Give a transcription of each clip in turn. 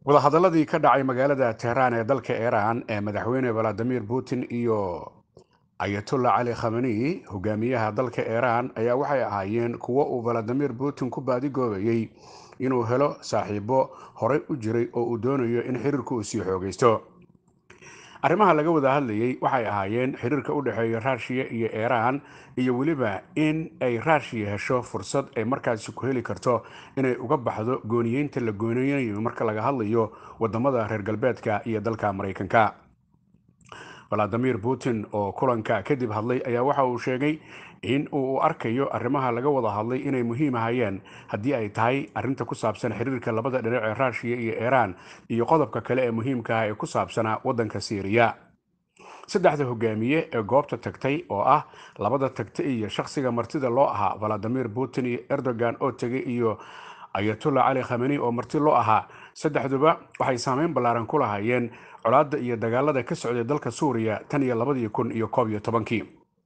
wadahadaladii ka dhacay magaalada tehraan ee dalka iiraan ee madaxweyne valadimir putin iyo ayatollah cali khamani hogaamiyaha dalka iiraan ayaa waxay ahaayeen kuwo uu valadimir putin ku baadigoobayey inuu helo saaxiibo horey u jiray oo uu doonayo in xiriirku uu sii xoogaysto arrimaha laga wada hadlayey waxay ahaayeen xiriirka u dhexeeya ruushiya iyo iiraan iyo weliba in ay ruushiya hesho fursad ay markaasi ku heli karto inay uga baxdo gooniyeynta la gooneynayo marka laga hadlayo wadamada reer galbeedka iyo dalka maraykanka valadimir putin oo kulanka kadib hadlay ayaa waxa uu sheegay in uu arkayo arrimaha laga wada hadlay inay muhiim ahayeen haddii ay tahay arrinta ku saabsan xiriirka labada dhinac ee ruushiya iyo iiraan iyo qodobka kale ee muhiimka ah ee ku saabsanaa waddanka siiriya saddexda hogaamiye ee goobta tagtay oo ah labada tagta iyo shakhsiga martida loo ahaa valadimir putin iyo erdogan oo tegay iyo ayatollah cali khamani oo marti loo ahaa saddexduba waxay saameyn ballaaran ku lahaayeen colaadda iyo dagaalada ka socday dalka suuriya tan iyo labadii kun iyo koob iyo tobankii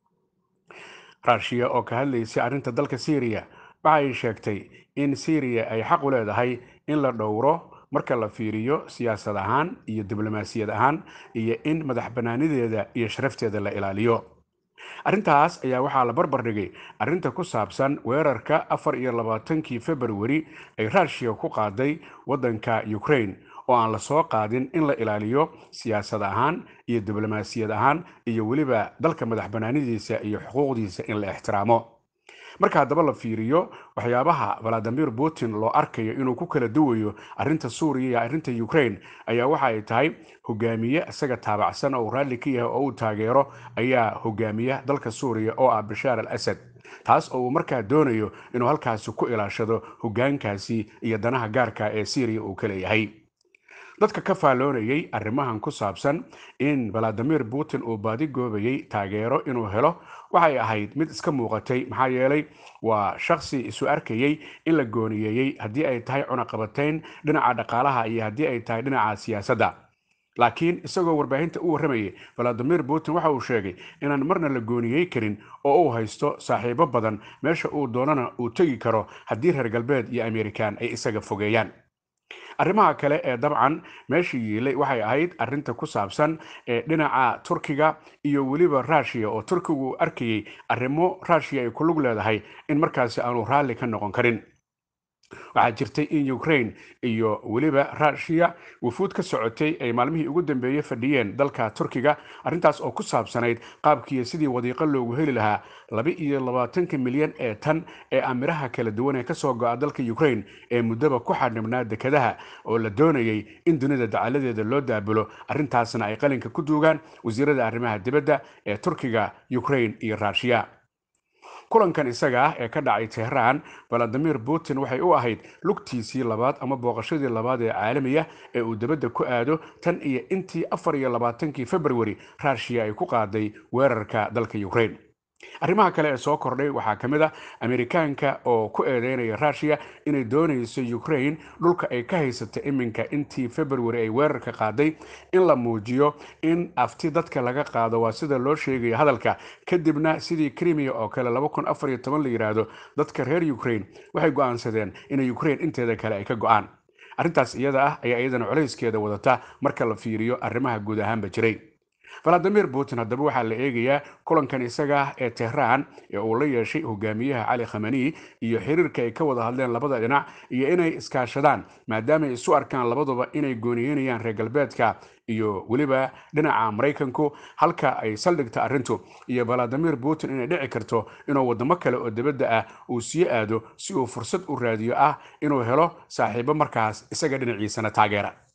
ruushiya oo ka hadlaysay arrinta dalka syriya waxay sheegtay in syriya ay xaq u leedahay in la dhowro marka la fiiriyo siyaasad ahaan iyo diblomaasiyad ahaan iyo in madax bannaanideeda iyo sharafteeda la ilaaliyo arrintaas ayaa waxaa la barbar dhigay arrinta ku saabsan weerarka afar iyo labaatankii februari ay ruushiya ku qaaday waddanka ukraine oo aan la soo qaadin in la ilaaliyo siyaasad ahaan iyo diblomaasiyad ahaan iyo weliba dalka madax bannaanidiisa iyo xuquuqdiisa in la ixtiraamo marka haddaba la fiiriyo waxyaabaha valadimir putin loo arkayo inuu ku kala duwayo arrinta suuriya iyo arrinta ukraine ayaa waxa ay tahay hogaamiye isaga taabacsan oo uu raalli ka yahay oo uu taageero ayaa hogaamiya dalka suuriya oo ah bashaar al asad taas oo uu markaa doonayo inuu halkaasi ku ilaashado hogaankaasi iyo danaha gaarka ee syriya uu ka leeyahay dadka ka faalloonayay arrimahan ku saabsan in valadimir putin uu baadigoobayey taageero inuu helo waxay ahayd mid iska muuqatay maxaa yeelay waa shakhsi isu arkayey in la gooniyeeyey haddii ay tahay cunaqabatayn dhinaca dhaqaalaha iyo haddii ay tahay dhinaca siyaasadda laakiin isagoo warbaahinta u warramayay valadimir putin waxa uu sheegay inaan marna la gooniyey karin oo uu haysto saaxiibo badan meesha uu doonana uu tegi karo haddii reer galbeed iyo amerikan ay isaga fogeeyaan arrimaha kale ee dabcan meesha yiilay waxay ahayd arrinta ku saabsan ee dhinaca turkiga iyo weliba ruushiya oo turkigu uu arkayey arrimo ruushiya ay ku lug leedahay in markaasi aanu raalli ka noqon karin waxaa jirtay in ukraine iyo weliba ruushiya wufuud ka socotay ay maalmihii ugu dambeeyey fadhiyeen dalka turkiga arrintaas oo ku saabsanayd qaabkiiyo sidii wadiiqo loogu heli lahaa laba iyo labaatanka milyan ee tan ee amiraha kala duwan ee kasoo go-a dalka ukraine ee muddaba ku xadhibnaa dekadaha oo la doonayay in dunida dacaladeeda loo daabulo arrintaasna ay qalinka ku duugaan wasiirada arrimaha dibadda ee turkiga ukraine iyo ruushiya kulankan isaga ah ee ka dhacay tehraan valadimir putin waxay u ahayd lugtiisii labaad ama booqashadii labaad ee caalamiya ee uu dibadda ku aado tan iyo intii afar iyo labaatankii februari ruushiya ay ku qaaday weerarka dalka ukraine arrimaha kale ee soo kordhay waxaa ka mid a amerikaanka oo ku eedeynaya ruushiya inay doonayso ukraine dhulka ay ka haysata iminka intii februari ay weerarka qaaday in la muujiyo in afti dadka laga qaado waa sida loo sheegaya hadalka kadibna sidii krimiya oo kale la yidhaahdo dadka reer ukraine waxay go-aansadeen in ukraine inteeda kale ay ka go-aan arrintaas iyada ah ayaa iyadana colayskeeda wadata marka la fiiriyo arrimaha guud ahaanba jiray valadimir putin haddaba waxaa la eegayaa kulankan isaga ah ee tehraan ee uu la yeeshay hogaamiyaha cali khamani iyo xiriirka ay ka wada hadleen labada dhinac iyo inay iskaashadaan maadaama ay isu arkaan labaduba inay gooniyeynayaan reer galbeedka iyo weliba dhinaca maraykanku halka ay saldhigta arrintu iyo valadimir putin inay dhici karto inuu wadamo kale oo dibadda ah uu sii aado si uu fursad u raadiyo ah inuu helo saaxiibo markaas isaga dhinaciisana taageera